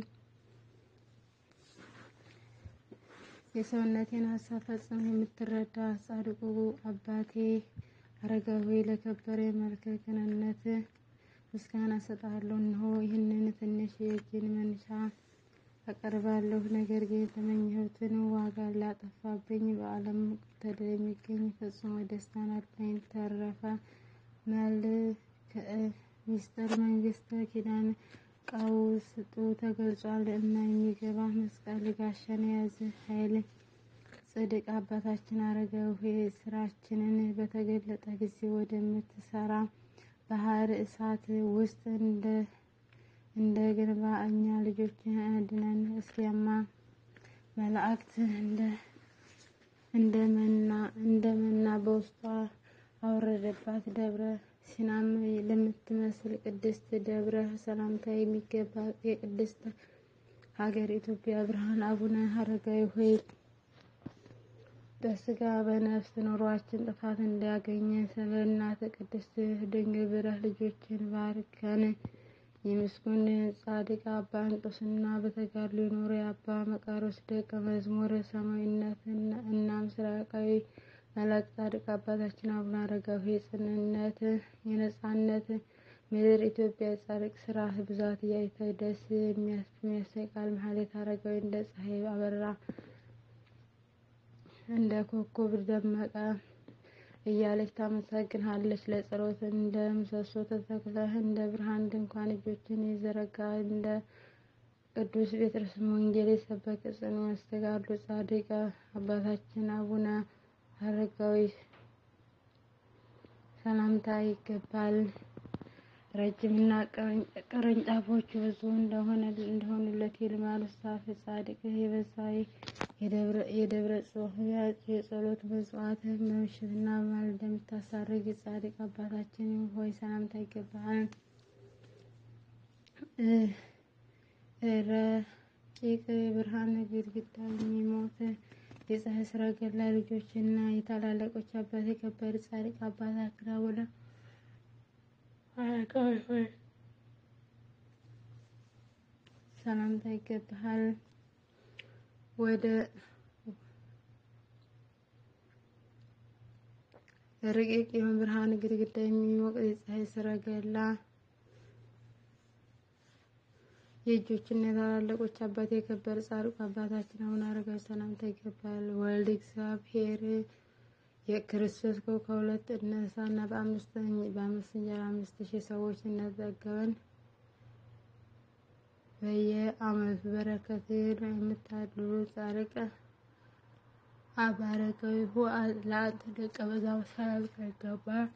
የሰውነቴን ሀሳብ ፈጽሞ የምትረዳ ጻድቁ አባቴ አረጋዊ ሆይ ለከበረ መልከ ቅንነት ምስጋና እሰጥሃለሁ። እነሆ ይህንን ትንሽ የእጅን መንሻ አቀርባለሁ። ነገር ግን የተመኘሁትን ዋጋ ላጠፋብኝ በዓለም ተድላ የሚገኝ ፈጽሞ ደስታን አለኝ። ተረፈ መልክዕ ሚስጥር መንግስተ ኪዳን ቀውስጡ ተገልጿል እና የሚገባ መስቀል ጋሻን የያዘ ኃይል ጽድቅ አባታችን አረጋዊ ሆይ ስራችንን በተገለጠ ጊዜ ወደምትሰራ ባህር እሳት ውስጥ እንደ እንደ ግንባ እኛ ልጆችን አድነን። እስያማ መላእክት እንደ እንደመና እንደመና በውስጧ አወረደባት። ደብረ ሲናም ለምትመስል ቅድስት ደብረ ሰላምታ የሚገባ የቅድስት ሀገር ኢትዮጵያ ብርሃን አቡነ አረጋዊ ሆይ በስጋ በነፍስ ኑሯችን ጥፋት እንዳያገኘ ስለ እናተ ቅድስት ድንግል ብረህ ልጆችን ባርከን። የምስጉን ጻድቅ አባ እንጦስና በተጋድሎ የኖረ የአባ መቃሮስ ደቀ መዝሙር ሰማያዊነት እና ምስራቃዊ መልአክ ጻድቅ አባታችን አቡነ አረጋዊ የጽንነት የነጻነት ምድር ኢትዮጵያ የጻድቅ ስራ ብዛት እያይተ ደስ የሚያሰኝ ቃል መሀሌት አረጋዊ እንደ ፀሐይ አበራ እንደ ኮከብ ደመቀ እያለች ታመሰግንሃለች። ለጸሎት እንደ ምሰሶ ተተክለህ እንደ ብርሃን ድንኳን እጆችን የዘረጋ እንደ ቅዱስ ጴጥሮስ ወንጌል የሰበከ ጽኑ መስተጋድሎ ጻድቅ አባታችን አቡነ አረጋዊ ሰላምታ ይገባል። ረጅምና ቅርንጫፎቹ ብዙ እንደሆነ እንደሆኑለት የልማኖስ ዛፍ ጻድቅ የበዛ የደብረ ጽዮን የጸሎት መጽዋዕት በምሽትና በማለዳ የምታሳርግ የጻድቅ አባታችን ሆይ ሰላምታ ይገባል። ረቂቅ ብርሃን ግድግዳ የሚሞት የፀሐይ ሰረገላ ልጆችና የታላላቆች አባት የከበረ ጻድቅ አባታችን አቡነ አረጋዊ ሆይ ሰላምታ ይገባሃል። ወደ ረቂቅ የሆነ ብርሃን ግድግዳ የሚሞቅ የፀሐይ ሰረገላ የእጆችና የታላላቆች አባት የከበረ ጻድቁ አባታችን አቡነ አረጋዊ ሰላምታ ይገባል። ወልድ እግዚአብሔር የክርስቶስ ከሁለት እነሳና በአምስት በአምስት እንጀራ አምስት ሺህ ሰዎች እነጠገበን በየዓመቱ በረከት የምታድሉ ጻድቅ አባ አረጋዊ ሆይ ለአንተ ደቀ መዛሙርት ሰላምታ ይገባል።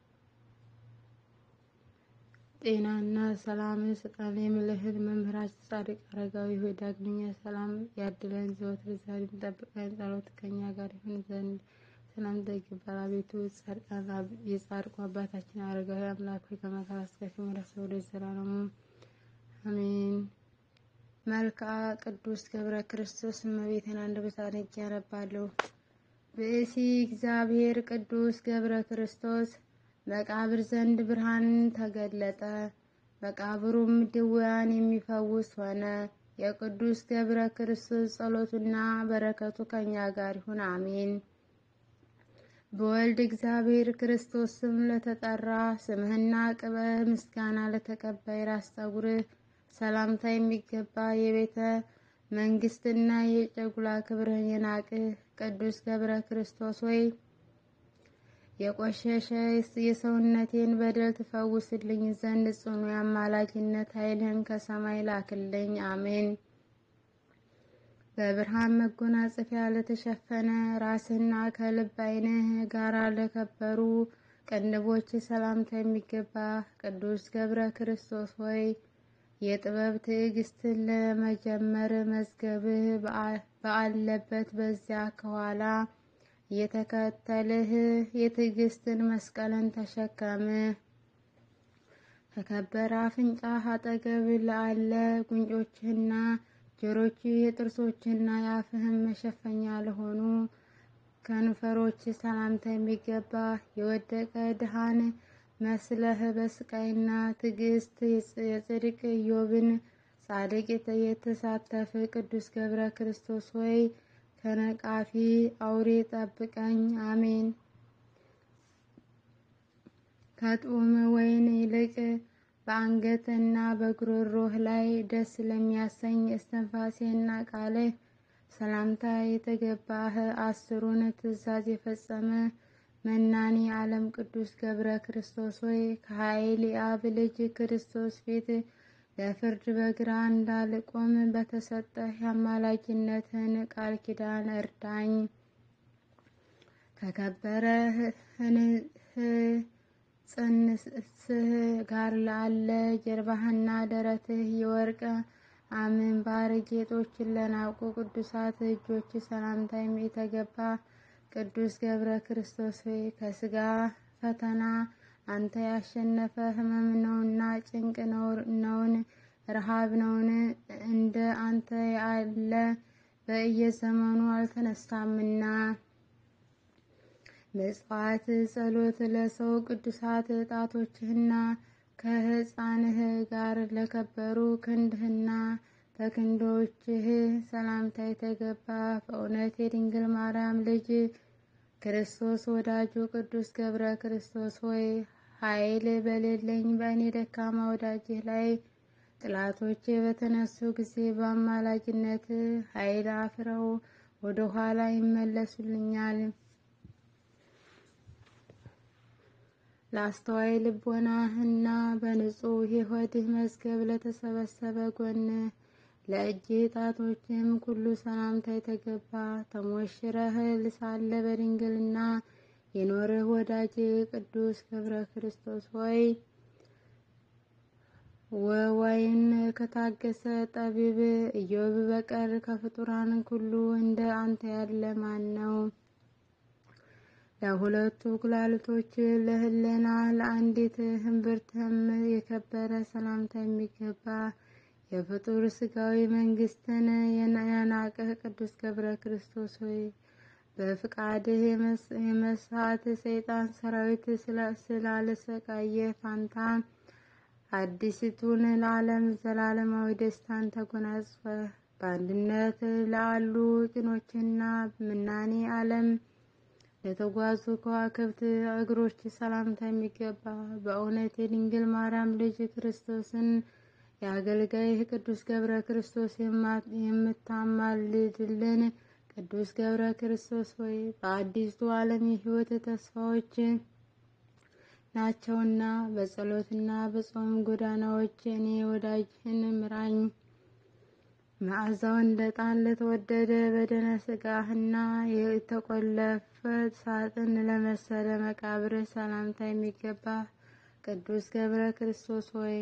ጤናና ሰላም ስጠን የምልህን መምህራችን ጻድቅ አረጋዊ ሆይ ዳግመኛ ሰላም ያድለን ዘወትር ዛሬም ጠብቀን፣ ጸሎት ከኛ ጋር ይሁን ዘንድ ሰላምታ ይገባል። አቤቱ ጻድቃን የጻድቁ አባታችን አረጋዊ አምላክ ሆይ ከመከራ ስቃይ ወደ ወደ ዘላለሙ አሜን። መልክዓ ቅዱስ ገብረ ክርስቶስ እመቤቴን አንደበት አድርጌ ያነባለሁ። ብእሲ እግዚአብሔር ቅዱስ ገብረ ክርስቶስ መቃብር ዘንድ ብርሃን ተገለጠ። መቃብሩም ድውያን የሚፈውስ ሆነ። የቅዱስ ገብረ ክርስቶስ ጸሎቱና በረከቱ ከኛ ጋር ይሁን አሜን። በወልድ እግዚአብሔር ክርስቶስ ስም ለተጠራ ስምህና ቅበህ ምስጋና ለተቀባይ ራስ ጠጉርህ ሰላምታ የሚገባ የቤተ መንግስትና የጨጉላ ክብርህን የናቅህ ቅዱስ ገብረ ክርስቶስ ሆይ የቆሸሸ የሰውነቴን በደል ትፈውስልኝ ዘንድ ጽኑ የአማላጅነት ኃይልህን ከሰማይ ላክልኝ። አሜን። በብርሃን መጎናጸፊያ ለተሸፈነ ራስና ከልብ ዓይንህ ጋራ ለከበሩ ቅንድቦች ሰላምታ የሚገባ ቅዱስ ገብረ ክርስቶስ ሆይ የጥበብ ትዕግስትን ለመጀመር መዝገብህ በአለበት በዚያ ከኋላ የተከተልህ የትዕግስትን መስቀልን ተሸከም። ከከበረ አፍንጫህ አጠገብ ላለ ጉንጮችህና ጆሮች የጥርሶችና የአፍህም መሸፈኛ ለሆኑ ከንፈሮች ሰላምታ የሚገባ የወደቀ ድሃን መስለህ በስቃይና ትዕግስት የጽድቅ ኢዮብን ጻድቅ የተሳተፍ ቅዱስ ገብረ ክርስቶስ ሆይ ከነቃፊ አውሬ ጠብቀኝ። አሜን። ከጡም ወይን ይልቅ በአንገትና በጉሮሮህ ላይ ደስ ለሚያሰኝ እስትንፋሴና ቃልህ ሰላምታ የተገባህ አስሩን ትእዛዝ የፈጸመ መናኒ ዓለም ቅዱስ ገብረ ክርስቶስ ሆይ ከኃይል የአብ ልጅ ክርስቶስ ፊት ለፍርድ በግራ እንዳልቆም በተሰጠህ የአማላጅነትን ቃል ኪዳን እርዳኝ። ከከበረ ጽንስህ ጋር ላለ ጀርባህና ደረትህ የወርቅ አምንባር ጌጦችን ለናቁ ቅዱሳት እጆች ሰላምታ የተገባ ቅዱስ ገብረ ክርስቶስ ሆይ ከስጋ ፈተና አንተ ያሸነፈ ሕመም ነውና ጭንቅ ነውን ረሃብ ነውን እንደ አንተ ያለ በየዘመኑ አልተነሳምና። ምጽዋት ጸሎት ለሰው ቅዱሳት ጣቶችህና ከሕፃንህ ጋር ለከበሩ ክንድህና በክንዶችህ ሰላምታ የተገባ በእውነት የድንግል ማርያም ልጅ ክርስቶስ ወዳጁ ቅዱስ ገብረ ክርስቶስ ሆይ ኃይል በሌለኝ በእኔ ደካማ ወዳጅህ ላይ ጥላቶቼ በተነሱ ጊዜ በአማላጅነት ኃይል አፍረው ወደ ኋላ ይመለሱልኛል። ለአስተዋይ ልቦናህና በንጹሕ የሆድህ መዝገብ ለተሰበሰበ ጎን ለእጅ ጣቶችም ሁሉ ሰላምታ የተገባ ተሞሽረህ ሳለ በድንግልና የኖርህ ወዳጅ ቅዱስ ገብረ ክርስቶስ ሆይ ወወይን ከታገሰ ጠቢብ ኢዮብ በቀር ከፍጡራን ሁሉ እንደ አንተ ያለ ማን ነው? ለሁለቱ ኩላሊቶች ለህልና ለአንዲት እምብርትህም የከበረ ሰላምታ የሚገባ የፍጡር ስጋዊ መንግስትን የናቅህ ቅዱስ ገብረ ክርስቶስ ሆይ በፍቃድህ የመሳት ሰይጣን ሰራዊት ስላልሰቃየ ፋንታ አዲስቱን ለዓለም ዘላለማዊ ደስታን ተጎናጽፈ በአንድነት ላሉ ቅኖችና ምናኔ ዓለም ለተጓዙ ከዋክብት እግሮች ሰላምታ የሚገባ በእውነት የድንግል ማርያም ልጅ ክርስቶስን የአገልጋይህ ቅዱስ ገብረ ክርስቶስ የምታማልድልን ቅዱስ ገብረ ክርስቶስ ሆይ በአዲሱ ዓለም የሕይወት ተስፋዎች ናቸውና በጸሎትና በጾም ጎዳናዎች እኔ ወዳጅህን ምራኝ። መዓዛው እንደ ጣን ለተወደደ በደነ ስጋህና የተቆለፈ ሳጥን ለመሰለ መቃብር ሰላምታ የሚገባ ቅዱስ ገብረ ክርስቶስ ሆይ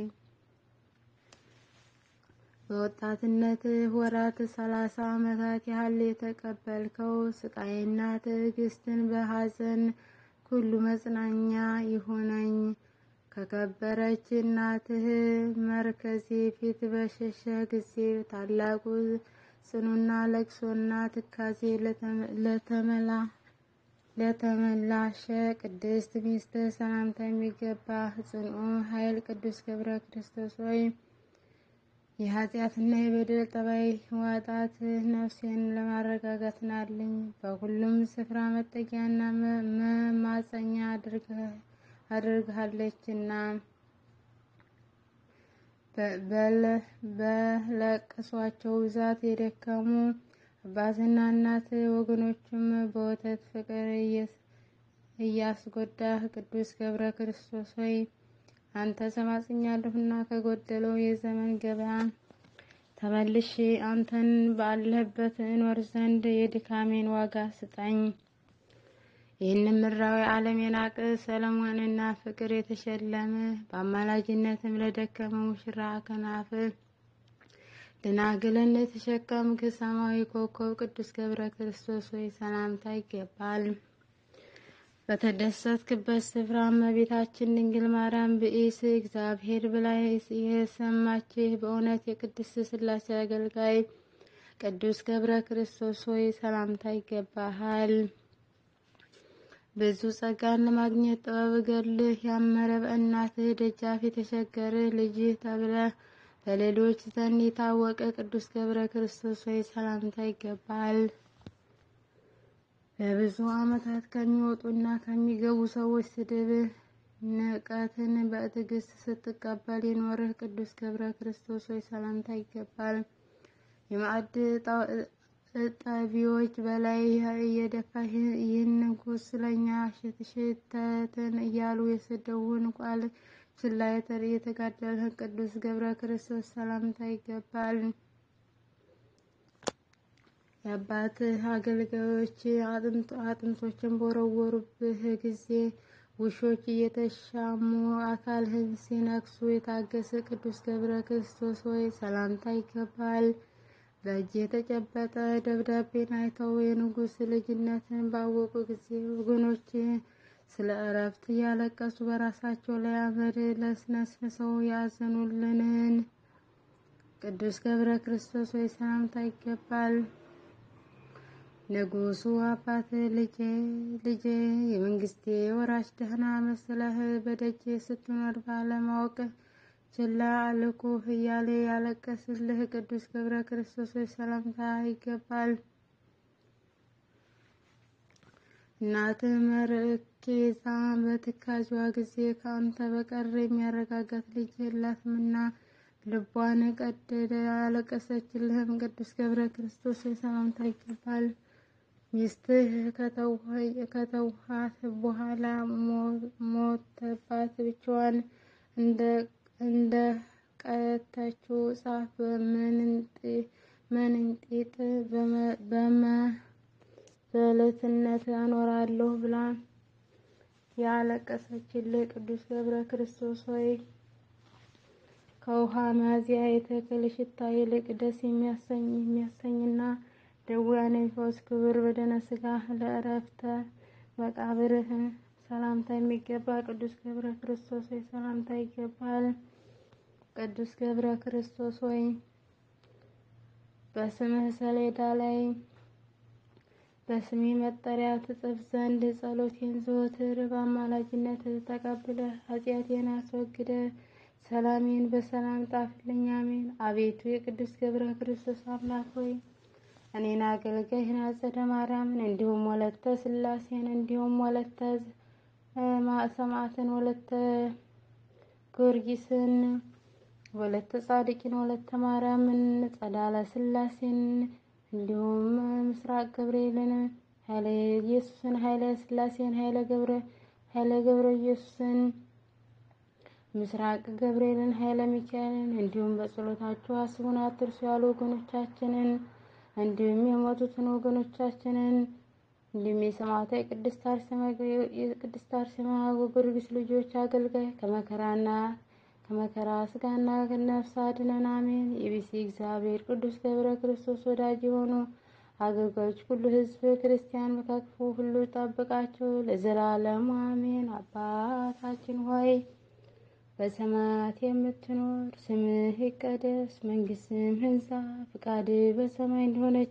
በወጣትነት ወራት ሰላሳ ዓመታት ያህል የተቀበልከው ስቃይና ትዕግስትን በሐዘን ሁሉ መጽናኛ ይሁነኝ። ከከበረች እናትህ መርከዜ ፊት በሸሸ ጊዜ ታላቁ ጽኑና ለቅሶና ትካዜ ለተመላ ለተመላሸ ቅድስት ሚስት ሰላምታ የሚገባ ጽኑ ኃይል ቅዱስ ገብረ ክርስቶስ ሆይ የኃጢአትና የበደል ጠባይ ዋጣት ነፍሴን ለማረጋጋት ናልኝ። በሁሉም ስፍራ መጠጊያና መማፀኛ አድርግሃለችና በለቅሷቸው ብዛት የደከሙ አባትና እናት ወገኖችም በወተት ፍቅር እያስጎዳህ ቅዱስ ገብረ ክርስቶስ ሆይ አንተ ተማጽኛለሁና ከጎደለው የዘመን ገበያ ተመልሼ አንተን ባለህበት እኖር ዘንድ የድካሜን ዋጋ ስጠኝ። ይህንም ምድራዊ ዓለም የናቀ ሰለሞንና ፍቅር የተሸለመ በአማላጅነትም ለደከመ ሙሽራ ከናፍ ደናግልን የተሸከምክ ሰማያዊ ኮከብ ቅዱስ ገብረ ክርስቶስ ሆይ ሰላምታ ይገባል። በተደሰትክበት ስፍራ እመቤታችን ድንግል ማርያም ብኢስ እግዚአብሔር ብላ የሰማችህ በእውነት የቅድስት ሥላሴ አገልጋይ ቅዱስ ገብረ ክርስቶስ ሆይ ሰላምታ ይገባሃል። ብዙ ጸጋን ለማግኘት ጥበብ ገድልህ ያመረ በእናትህ ደጃፍ የተቸገርህ ልጅህ ተብለህ በሌሎች ዘንድ የታወቀ ቅዱስ ገብረ ክርስቶስ ሆይ ሰላምታ ይገባል። ለብዙ ዓመታት ከሚወጡና ከሚገቡ ሰዎች ስድብ ንቀትን በትዕግስት ስትቀበል የኖርህ ቅዱስ ገብረ ክርስቶስ ሆይ ሰላምታ ይገባል። የማዕድ እጠቢዎች በላይ እየደፋህ ይህን ቁስለኛ ሽተትን እያሉ የሰደቡን ቃል ችላ የተጋደልህ ቅዱስ ገብረ ክርስቶስ ሰላምታ ይገባል። የአባትህ አገልጋዮች አጥንቶችን በወረወሩብህ ጊዜ ውሾች እየተሻሙ አካልህን ሲነክሱ የታገሰ ቅዱስ ገብረ ክርስቶስ ሆይ ሰላምታ ይገባል። በእጅ የተጨበጠ ደብዳቤን አይተው የንጉሥ ልጅነትን ባወቁ ጊዜ ወገኖች ስለ እረፍት እያለቀሱ በራሳቸው ላይ አመድ ለስነስንሰው ያዘኑልንን ቅዱስ ገብረ ክርስቶስ ሆይ ሰላምታ ይገባል። ንጉሡ አባት ልጄ ልጄ የመንግስቴ ወራሽ ደህና መስለህ በደጅ ስትኖር ባለማወቅ ችላ አልኩህ እያለ ያለቀስልህ ቅዱስ ገብረ ክርስቶስ ሆይ ሰላምታ ይገባል። እናትህ መርኬዛ በትካዧ ጊዜ ከአንተ በቀር የሚያረጋጋት ልጅ የላትምና ልቧን ቀደደ ያለቀሰችልህም ቅዱስ ገብረ ክርስቶስ ሆይ ሰላምታ ይገባል። ሚስትህ ከተውሃት በኋላ ሞተባት ብቻዋን እንደ ቀተችው ጻፍ በምንጢጥ በመበለትነት አኖራለሁ ብላ ያለቀሰችልህ ቅዱስ ገብረ ክርስቶስ ሆይ ከውሃ መያዝያ የተክል ሽታ ይልቅ ደስ የሚያሰኝ የሚያሰኝና ደዌያን የሚፈውስ ክቡር በደነ ሥጋ ለእረፍተ መቃብርህ ሰላምታ የሚገባ ቅዱስ ገብረ ክርስቶስ ሆይ ሰላምታ ይገባል። ቅዱስ ገብረ ክርስቶስ ሆይ በስምህ ሰሌዳ ላይ በስሜ መጠሪያ ትጽፍ ዘንድ ጸሎቴን ዘወትር በአማላጅነት ተቀብለህ ኃጢአቴን አስወግደ ሰላሜን በሰላም ጣፍልኝ። አሜን። አቤቱ የቅዱስ ገብረ ክርስቶስ አምላክ ሆይ እኔን አገልጋይህን አጸደ ማርያምን እንዲሁም ወለተ ሥላሴን እንዲሁም ወለተ ሰማዕትን ወለተ ጊዮርጊስን ወለተ ጻድቂን ወለተ ማርያምን ጸዳለ ሥላሴን እንዲሁም ምስራቅ ገብርኤልን ኃይለ ኢየሱስን ኃይለ ሥላሴን ኃይለ ገብረ ኃይለ ገብረ ኢየሱስን ምስራቅ ገብርኤልን ኃይለ ሚካኤልን እንዲሁም በጸሎታችሁ አስቡን አትርሱ ያሉ ወገኖቻችንን እንዲሁም የሞቱትን ወገኖቻችንን እንዲሁም የሰማዕቷ የቅድስት አርሴማ ወጊዮርጊስ ልጆች አገልጋይ ከመከራና ከመከራ ስጋና ነፍስ አድነን፣ አሜን። የቢሲ እግዚአብሔር ቅዱስ ገብረ ክርስቶስ ወዳጅ የሆኑ አገልጋዮች ሁሉ ሕዝብ ክርስቲያን በክፉ ሁሉ ጠብቃቸው ለዘላለሙ አሜን። አባታችን ሆይ በሰማያት የምትኖር ስምህ ይቀደስ፣ መንግስትህ ትምጣ፣ ፈቃድህ በሰማይ እንደሆነች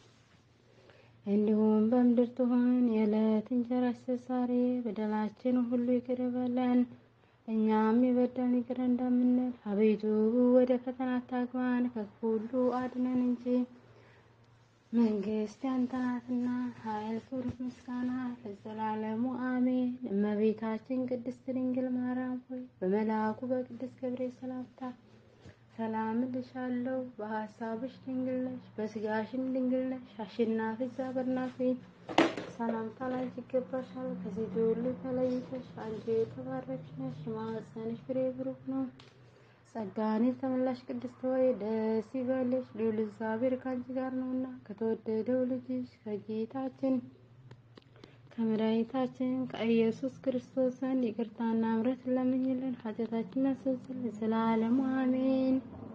እንዲሁም በምድር ትሁን። የዕለት እንጀራችንን ዛሬ በደላችን ሁሉ ይቅር በለን እኛም የበደሉንን ይቅር እንደምንል፣ አቤቱ ወደ ፈተና አታግባን ከክፉ ሁሉ አድነን እንጂ መንግስት ያንተ ናትና ኃይል፣ ክብር፣ ምስጋና ለዘላለሙ አሜን። እመቤታችን ቅድስት ድንግል ማርያም ሆይ በመልአኩ በቅዱስ ገብርኤል ሰላምታ ሰላም እልሻለሁ። በሀሳብሽ ድንግል ነሽ፣ በስጋሽም ድንግል ነሽ። አሸናፊ እግዚአብሔር ናት ሆይ ሰላምታ ላንቺ ይገባሻል። ከሴቶች ሁሉ ተለይተሽ አንቺ የተባረክሽ ነሽ፣ የማኅፀንሽ ፍሬ ብሩክ ነው። ጸጋን የተመላሽ ቅድስት ሆይ ደስ ይበልሽ፣ ልዑል እግዚአብሔር ከአንቺ ጋር ነውና ከተወደደው ልጅሽ ከጌታችን ከመድኃኒታችን ከኢየሱስ ክርስቶስ ዘንድ ይቅርታና ምሕረት ለምኝልን ኃጢአታችንን ያስተሰርይልን ዘላለሙ አሜን።